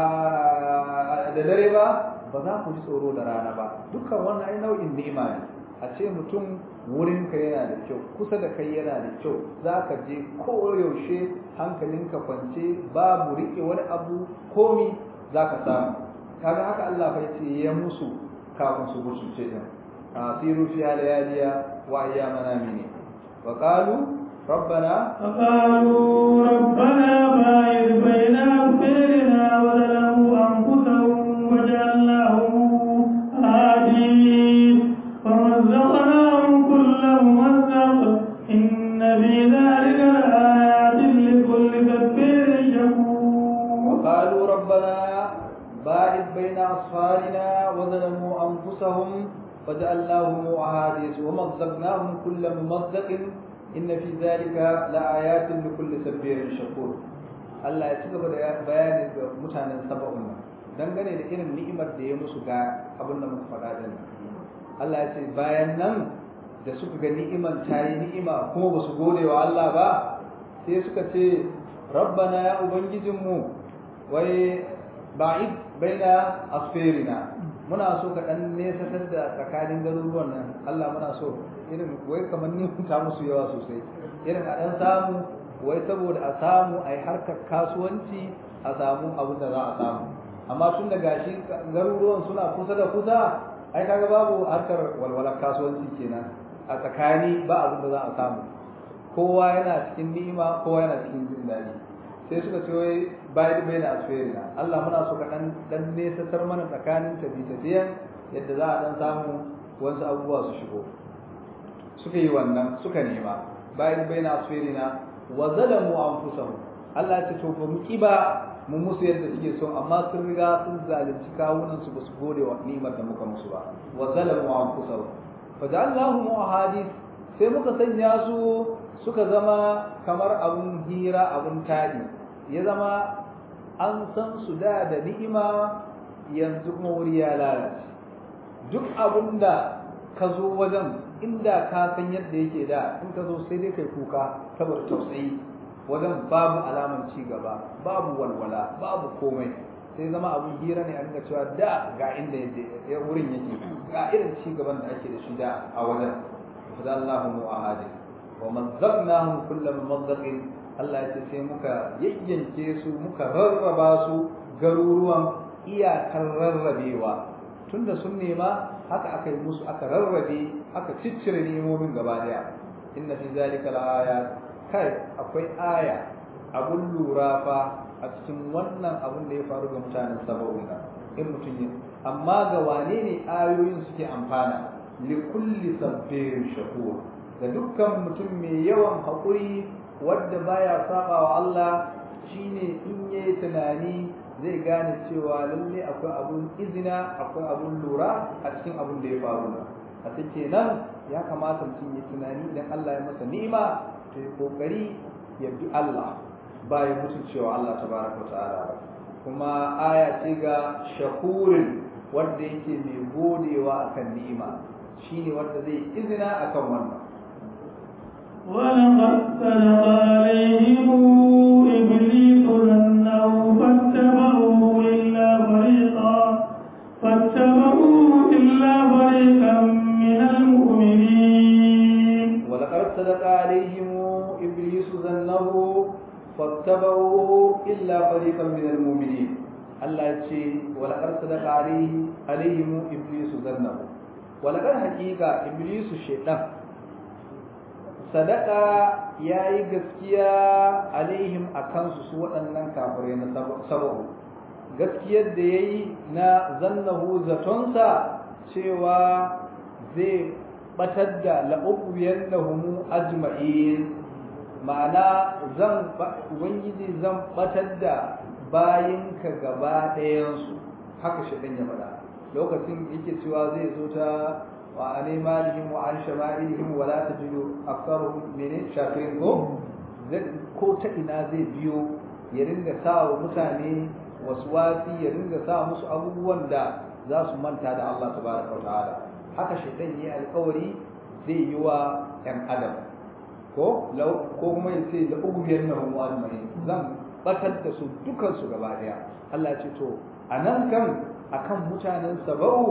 da dare ba ba za ku ji tsoro da rana ba dukkan wannan ai nau'in ni'ima ne a ce mutum wurinka yana da kyau kusa da kai yana da kyau za ka je koyaushe hankalinka kwance babu riƙe wani abu komi za ka samu kaga haka Allah fa ce ya musu kafin su mutunce din asiru fi alayaliya wa ayyamana mini wa qalu ربنا فقالوا ربنا باعد بين أبصارنا وظلموا أنفسهم وجعلناهم آدين ومزقناهم كل ممزق إن في ذلك لآيات لكل كبير شكور وقالوا ربنا باعد بين أصفارنا وظلموا أنفسهم وجعلناهم أحاديث ومزقناهم كل ممزق إن في ذلك لآيات لكل سبير شكور Allah ya ci gaba da bayani ga mutanen saba'un nan dangane da irin ni'imar da ya musu ga abin da muka faɗa din Allah ya ce bayan nan da suka ga ni'iman ta yi ni'ima kuma ba su gode wa Allah ba sai suka ce rabbana ya ubangijinmu wai ba'id baina asfirina muna so ka dan nesatar da tsakanin garuruwan nan Allah muna so irin wai kamar ni ta musu yawa sosai irin a dan samu wai saboda a samu a yi harkar kasuwanci a samu abin da za a samu amma tun da gashi garuruwan suna kusa da kusa ai kaga babu harkar walwalar kasuwanci kenan a tsakani ba abin da za a samu kowa yana cikin ni'ima kowa yana cikin jin daɗi sai suka ce wai bayan bai na asfirina Allah muna so ka dan dan nesatar mana tsakanin tafi tafiyan yadda za a dan samu wasu abubuwa su shigo suka yi wannan suka nema bayan bai na asfirina wa zalamu anfusahum Allah ya ce to ba mu kiba mu musu yadda suke so amma sun riga sun zalunci kawunan su basu gode wa ni'imar da muka musu ba wa zalamu anfusahum fa ja'alnahum ahadith sai muka sanya su suka zama kamar abun hira abun tadi ya zama an san su da da ni'ima yanzu kuma wuri ya lalace duk abun da ka zo wajen inda ka san yadda yake da in ka zo sai dai kai kuka saboda tausayi wajen babu alaman ci gaba babu walwala babu komai sai zama abun hira ne a ringa cewa da ga inda ya wurin yake ga irin ci gaban da ake da shi da a wajen fadallahu mu'ahadin wa mazzaqnahum kullu mumazzaqin Allah ya ce sai muka yayyanke su muka rarraba su garuruwan iyakar rarrabewa tunda sun nema haka aka yi musu aka rarrabe aka ciccire nemomin gaba daya inna fi zalika la'ayat kai akwai aya abun lura fa a cikin wannan abun da ya faru ga mutanen saba'un nan in mutum yi amma ga wane ne ayoyin suke amfana li kulli sabbirin shakur da dukkan mutum mai yawan haƙuri wadda baya saba wa Allah shine in yayi tunani zai gane cewa lalle akwai abun izina akwai abun lura a cikin abun da ya faru a take nan ya kamata mutum ya tunani idan Allah ya masa ni'ima to ya kokari ya bi Allah ba ya mutu cewa Allah tabaraka wa ta'ala kuma aya ce ga shakurin wanda yake mai godewa akan ni'ima shine wanda zai izina akan wannan ولقد صدق عليهم إبليس ظنه فاتبعوه إلا فريقا فاتبعوه إلا فريقا من المؤمنين ولقد صدق عليهم إبليس ظنه فاتبعوه إلا فريقا من المؤمنين الله يتشي ولقد صدق عليه عليهم إبليس ظنه ولقد حقيقة إبليس الشيطان sadaka ya yi gaskiya alaihim a kansu su waɗannan kafirai na sababu gaskiyar da ya yi na zannahu zatonsa cewa zai batar da la'ubiyar da humu ajma'in ma'ana zan ubangiji zan batar da bayinka gaba ɗayansu haka shi ya faɗa lokacin yake cewa zai zo ta وعن ايمانهم وعن شمائلهم ولا تجد اكثرهم من شاكرين ko ko ta ina zai biyo ya ringa sa wa mutane waswasi ya ringa sa musu abubuwan da za su manta da Allah tabaraka wa ta'ala haka shaitan yi alkawari zai yi wa ɗan adam ko ko kuma ya ce la ubiyannahum ajma'in zan batar da su dukan su gaba daya Allah ya ce to anan kan akan mutanen sabau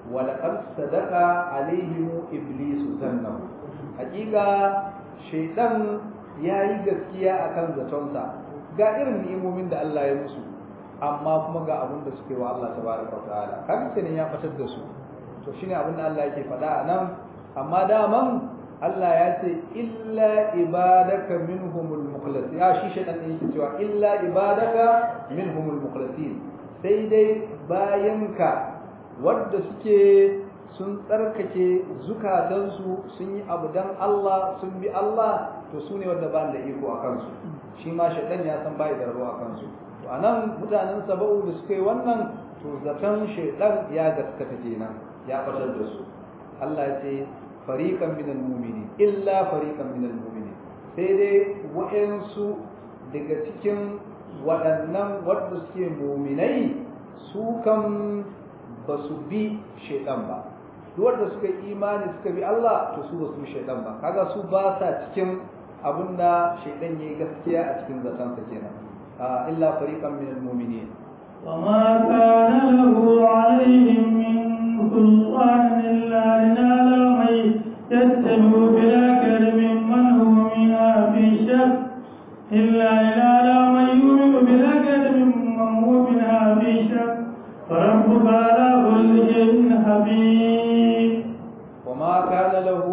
wa laqad sadaqa alaihim iblisu zannahu hakika shaytan yayi gaskiya akan zatonsa ga irin ni'imomin da Allah ya musu amma kuma ga abin da suke wa Allah tabaraka wa ta'ala kaga kenan ya fatar da su to shine abin da Allah yake faɗa a nan amma daman Allah ya ce illa ibadaka minhumul mukhlasin ya shi shaytan din yake cewa illa ibadaka minhumul mukhlasin sai dai bayanka wadda suke sun tsarkake zukatansu sun yi abu dan Allah sun bi Allah to su ne wadda ba da iko a kansu shi ma shaytan ya san bai da rabo a kansu to anan mutanen saba'u da suka yi wannan to zaton shaytan ya gaskata kenan ya fatar da su Allah ya ce fariqan minal mu'minin illa fariqan minal mu'minin sai dai wa'ansu daga cikin waɗannan wadda suke mu'minai su kan ba su bi shaitan ba duk wanda suka yi imani suka bi Allah to su ba su shaitan ba kaga su ba sa cikin abinda shaitan yayi gaskiya a cikin zatansa kenan illa fariqan minal mu'minin وما كان له عليهم من سلطان إلا لنعلم من يتبع بالأكل ممن هو منها في شك إلا لنعلم من يؤمن بالأكل ممن هو منها في شك فربك على كل شيء حفيظ وما كان له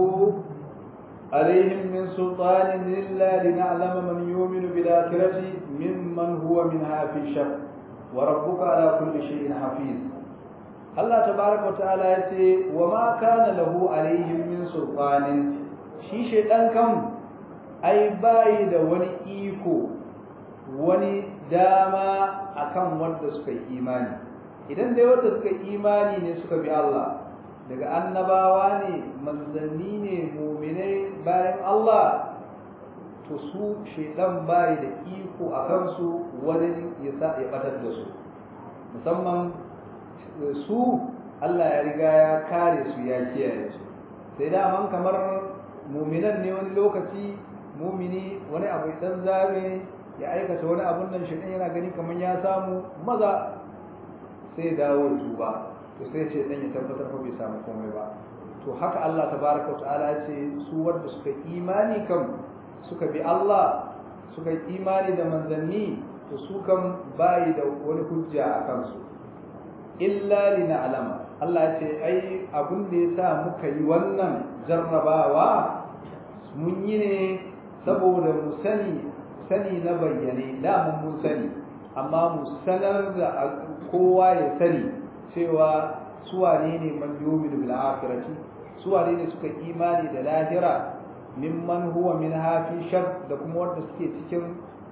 عليهم من سلطان إلا لنعلم من يؤمن بالآخرة ممن هو منها في شك وربك على كل شيء حفيظ الله تبارك وتعالى يتي وما كان له عليهم من سلطان shi shaidan kan ai bayi da wani iko wani dama akan wanda suka yi imani idan dai wanda suka yi imani ne suka bi Allah daga annabawa ne manzanni ne muminai bayan Allah to su shaidan bayi da iko a kansu wani ya sa ya batar da su musamman su Allah ya riga ya kare su ya kiyaye su sai daman kamar muminan ne wani lokaci mumini wani abu dan zabe ya aikata wani abun nan shaidan yana gani kamar ya samu maza sai dawo tuba to sai ce dan ya tabbatar ko bai samu komai ba to haka Allah tabaraka wa ta'ala ce su wanda suka imani kam suka bi Allah suka yi imani da manzanni to su kan bayi da wani hujja a kansu illa lina alama Allah ya ce ai abin da ya sa muka yi wannan jarrabawa mun yi ne saboda mu sani sani na bayyane da mun sani amma mu sanar da kowa ya sani cewa suwane ne man yumin bil akhirati suwane ne suka imani da lahira mimman huwa min hafi shar da kuma wanda suke cikin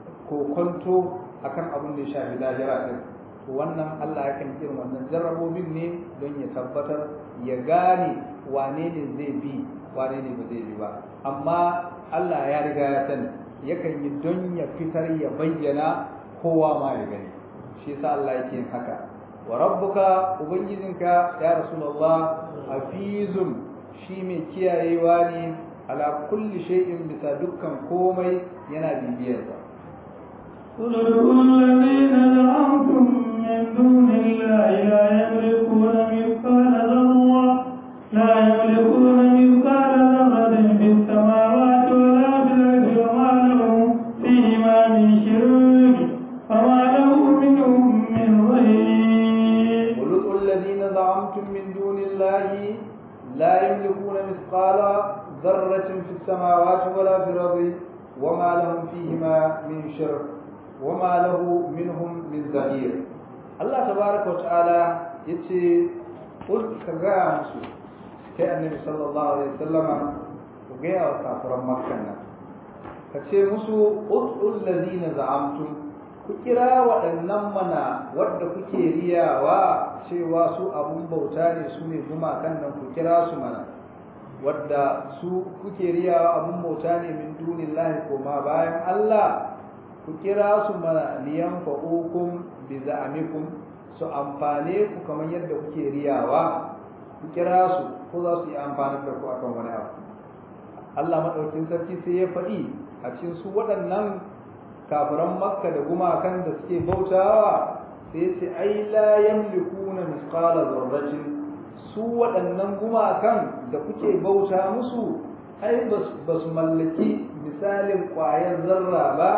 kokonto akan abin da ya shafi lahira din to wannan Allah yakan irin wannan jarrabobin ne don ya tabbatar ya gane wane ne zai bi wane ne ba zai bi ba amma Allah ya riga ya sani yakan yi don ya fitar ya bayyana kowa ma ya gani shi yasa Allah yake yin haka wa rabbuka ubangijinka ya rasulullah hafizun shi mai kiyayewa ne ala kulli shay'in bisa dukkan komai yana bibiyarsa قل ادعوا الذين زعمتم من دون الله لا يملكون مثقال ذرة لا يملكون مثقال ذرة في السماوات ولا في الأرض وما لهم فيهما من شرك وما له منهم من ظهير قل ادعوا الذين زعمتم من دون الله لا يملكون مثقال ذرة في السماوات ولا في الأرض وما لهم فيهما من شرك وما له منهم من ظهير الله تبارك وتعالى يتي قل كغا مسو كي النبي صلى الله عليه وسلم وغيا وكافر مكة kace musu ud'u allazina za'amtum ku kira waɗannan mana wadda kuke riyawa cewa su abun bauta ne su ne gumakan nan ku kira su mana wadda su kuke riyawa abun bauta ne min dunillahi koma bayan Allah ku kira su mana liyan fa'ukum bi za'amikum su amfane ku kamar yadda kuke riyawa ku kira su ko za su yi amfani da ku akan wani abu Allah madaukin sarki sai ya faɗi a cikin su waɗannan kafiran makka da gumakan da suke bautawa sai ya ce ai la yamlikuna misqala dharratin su waɗannan gumakan da kuke bauta musu ai ba su mallaki misalin ƙwayar zarra ba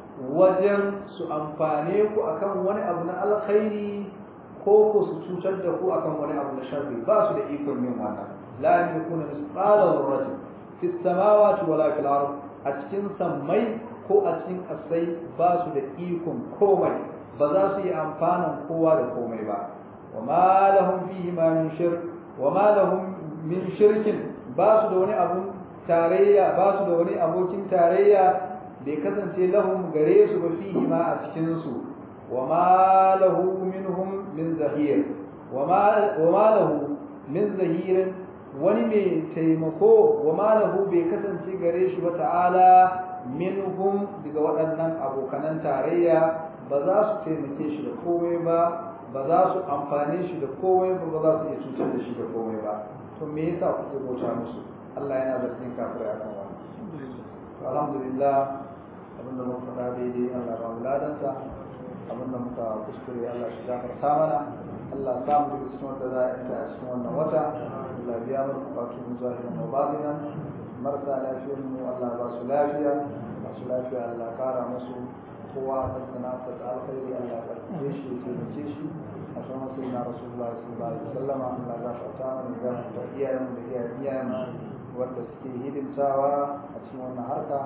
wajen su amfane ku akan wani abu na alkhairi ko ku su cutar da ku akan wani abu na sharri ba su da ikon yin haka la yamlikuna misqala dharratin fi samawati wala fil ard a cikin sammai ko a cikin kasai ba su da ikon komai ba za su yi amfanin kowa da komai ba wa ma lahum fihi ma min shirk wa ma lahum min shirkin ba su da wani abun tarayya ba su da wani abokin tarayya bai kasance lahum gare su ba fihi ma a cikin su wa ma lahu minhum min zahir wa ma lahu min zahirin wani mai taimako wa ma lahu bai kasance gare shi ba ta'ala minhum daga waɗannan abokanan tarayya ba za su taimake shi da komai ba ba za su amfane shi da komai ba ba za su iya cutar da shi da komai ba to me yasa kuke bauta musu Allah yana da cikin kafirai akan wannan alhamdulillah abinda mun faɗa daidai Allah ba mu ladansa abinda muka kuskure Allah shi gafarta mana Allah sa mu daga cikin wanda za a yanta a cikin wannan wata Allah biya mana bukatun mu zahiran wa batinan marasa lafiyar mu Allah ba su lafiya masu lafiya Allah kara musu kowa a sana'arsa ta alkhairi Allah ya karɓe shi ya taimake shi a san wasu na rasulullah sallallahu alaihi wasallam Allah ya gafarta mana ya gafarta iyayen da iyayen iyayen wanda suke hidimtawa a cikin wannan harka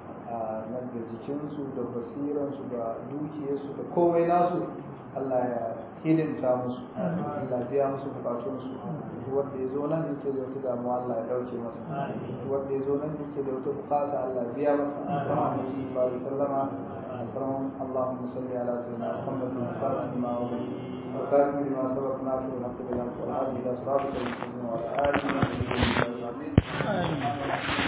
na da jikinsu da basiransu da dukiyarsu da komai nasu Allah ya hidimta musu Allah biya musu bukatunsu wanda ya zo nan yake da wata damuwa Allah ya dauke masa wanda ya zo nan yake da wata bukata Allah ya biya masa Muhammadu sallallahu alaihi wasallam اللهم صل على سيدنا محمد الفاتح لما وبه وكاتب لما سبق ناصر الحق بالحق والهادي الى صراطك المستقيم وعلى اله وصحبه اجمعين